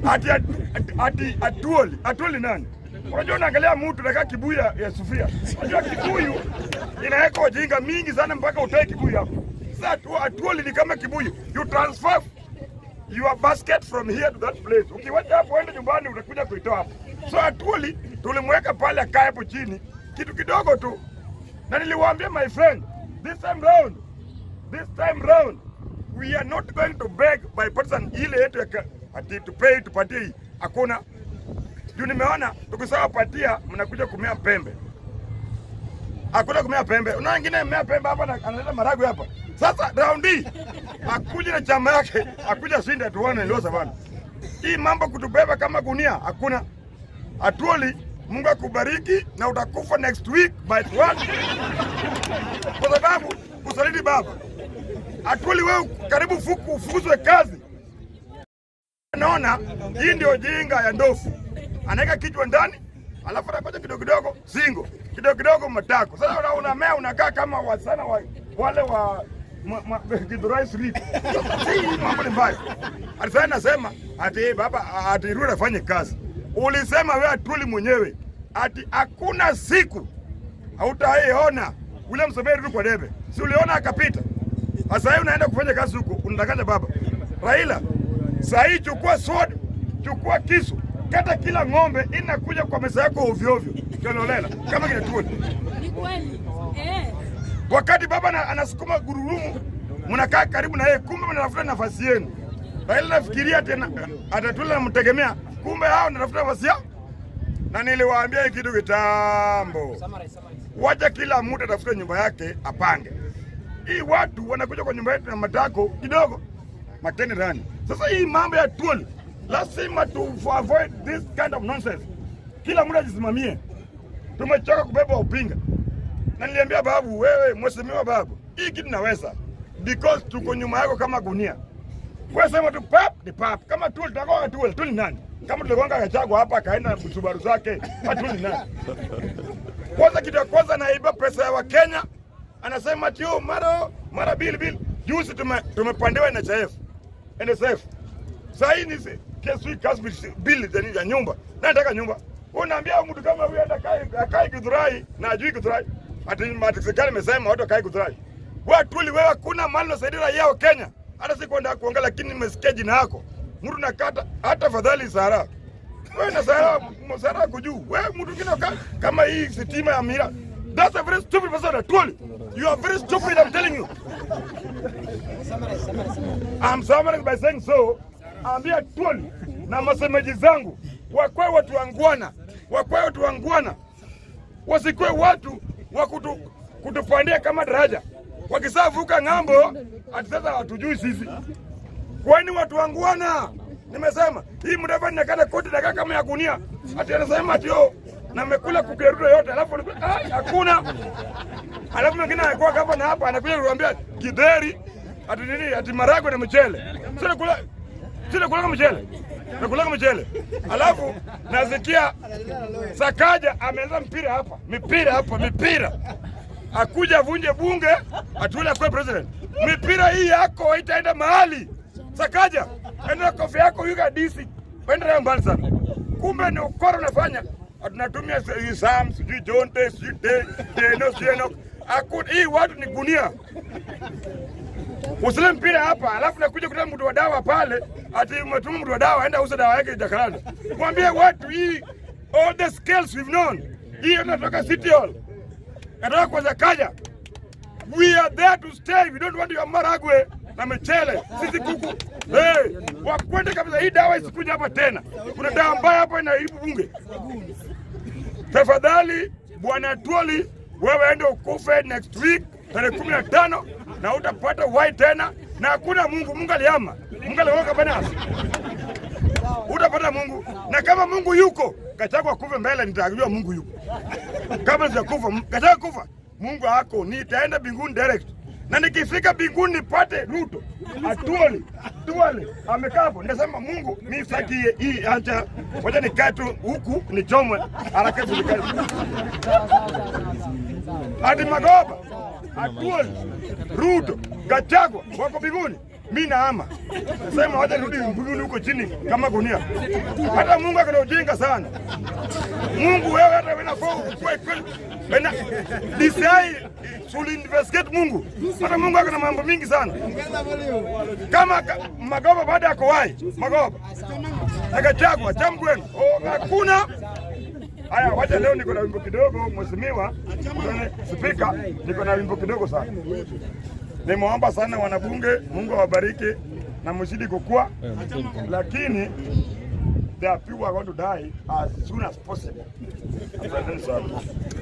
ati ati, ati atuoli atuoli nani? Unajua, unaangalia mtu nakaa kibuyu ya, ya sufuria. Unajua kibuyu inaweka ujinga mingi sana mpaka utoe kibuyu hapo. Sasa atu, atuoli ni kama kibuyu, you transfer your basket from here to that place. Ukiwacha hapo uende nyumbani, utakuja kuitoa hapo. So atuoli tulimweka pale akae hapo chini kitu kidogo tu, na niliwaambia my friend, this time round, this time round we are not going to beg by partisan ile yetu ya ka- ati tupei tupatie hii, hakuna juu nimeona tukisawa patia mnakuja kumea pembe, hakuna kumea pembe. Una wengine mea pembe hapa na analeta maragwe hapa. Sasa round hii akuja na chama yake, akuja shinda tuone leo savana. Hii mambo kutubeba kama gunia hakuna. Atuoli, Mungu akubariki na utakufa next week by one, kwa sababu kusaliti baba. Atuoli, wewe karibu fuku ufukuzwe kazi. Naona hii ndio jinga ya ndofu, anaweka kichwa ndani, alafu anakoja kidogo kidogo singo, kidogo kidogo matako. Sasa una- unamea unakaa kama wasana wa, wale wa ma- ma- Githurai Street. Sasa hii mambo ni mbaya. Ati sasa nasema ati eh, baba ati Ruto afanye kazi. Ulisema wewe Atuli mwenyewe ati hakuna siku hautaiona ule msomeri Ruto kwa debe, si uliona akapita? Sasa hivi unaenda kufanya kazi huko, unatakaje baba? Raila, saa hii chukua sword, chukua kisu, kata kila ng'ombe inakuja kwa meza yako ovyo ovyo, kiolela kama kinatuni. Ni kweli. Eh. Wakati baba ana- anasukuma gurudumu, mnakaa karibu na yeye, kumbe mnatafuta nafasi yenu. Raila nafikiria tena atatula namtegemea, kumbe hao natafuta nafasi yao. Na niliwaambia hii kitu kitambo, wacha kila mtu atafute nyumba yake apange. Hii watu wanakuja kwa nyumba yetu na matako kidogo, mateni rani. Sasa hii mambo ya tuoli, lazima tu avoid this kind of nonsense. Kila mtu ajisimamie. Tumechoka kubeba upinga na niliambia babu, wewe mheshimiwa babu, hii kitu naweza because tuko nyuma yako kama gunia. Wewe sema tu pap ni pap, kama tu tutakuwa tu tu ni nani? Kama tuligonga Gachagua hapa akaenda na Subaru zake, tu ni nani? Kwanza kitu ya kwanza anaiba pesa ya Wakenya, anasema tio mara mara bili bili. Juzi tume, tumepandiwa NHIF NSF. Sasa hii ni si- kesi hii kasbi bili za nini ya nyumba. Na nataka nyumba. Unaambia mtu kama huyu hata kai kai Githurai na ajui Githurai. Ati ati serikali imesema watu kai Githurai. Wewe tuli wewe hakuna mali unasaidia raia wa Kenya. Hata sikwenda kuongea lakini nimesikia jina yako. Mtu nakata hata fadhali Sara. Wewe na Sara Sara kujuu. Wewe mtu mwingine ka- kama hii sitima ya mira. That's a very stupid person Atwoli. You are very stupid I'm telling you. I'm summarizing by saying so. Ambia Atwoli na masemeji zangu wakwe watu wangwana, wakwe watu wangwana, wasikwe watu wa kutu, kutupandia kama daraja. Wakisavuka ng'ambo, ati sasa hatujui sisi. Kwani watu wangwana? Nimesema hii Mudavadi nakata koti nakaa kama ya gunia, ati anasema ati yo namekula kukerudo yote, alafu alikuwa- ah, hakuna. Alafu mwingine anakuwa gavana hapa anakuja kuambia kidheri ati nini ati maragwe na mchele. Sio kula sio kula mchele. Nakula mchele. Alafu nasikia Sakaja ameanza mpira hapa, mipira hapa, mipira. Akuja vunje bunge, atule kwa president. Mipira hii yako haitaenda mahali. Sakaja, enda kofi yako yuka DC. Wenda nayo mbali sana. Kumbe ni ukora unafanya. Tunatumia hii Sam, sijui Jonte, sijui De, Deno, sijui Enoch. Hakuna hii watu ni gunia. Usile mpira hapa, alafu nakuja kutoa mtu wa dawa pale, ati umetuma mtu wa dawa aenda uza dawa yake Jakaranda. Mwambie watu hii all the skills we've known. Hii inatoka City Hall. Natoka kwa Zakaja. We are there to stay. We don't want your maragwe na mchele. Sisi kuku. Hey, wakwende kabisa hii dawa isikuja hapa tena. Kuna dawa mbaya hapa inaharibu bunge. Tafadhali bwana Twoli, wewe ende ukufe next week tarehe kumi na tano na utapata uhai tena, na hakuna Mungu. Mungu aliama, Mungu aliweka banasi, utapata Mungu. Na kama Mungu yuko, Gachagua kufe mbele, nitajua Mungu yuko. Kama sijakufa, Gachagua kufa, Mungu hako, nitaenda mbinguni direct na nikifika mbinguni nipate Ruto Atuoli Tuali amekaa hapo, nasema Mungu mi sitaki hii, acha wacha nikae tu huku nichomwe haraka serikali. Ati Magoba Atuoli Ruto Gachagua wako mbinguni, mi naama sema wacha nirudi mbinguni huko chini kama gunia. Hata Mungu akana ujinga sana. Mungu wewe hata wenafaa ukue kweli. Wena DCI should investigate Mungu. Hata Mungu akana mambo mingi sana. Kama ka- Magoba baada ya kuwai Magoba akachagwa chamkwenu, oh, hakuna Haya, wacha leo niko na wimbo kidogo, mheshimiwa spika, niko na wimbo kidogo sana. Nimeomba sana wanabunge, Mungu awabariki na mzidi kukua, lakini there are people who are going to die as soon as possible. Asanteni sana.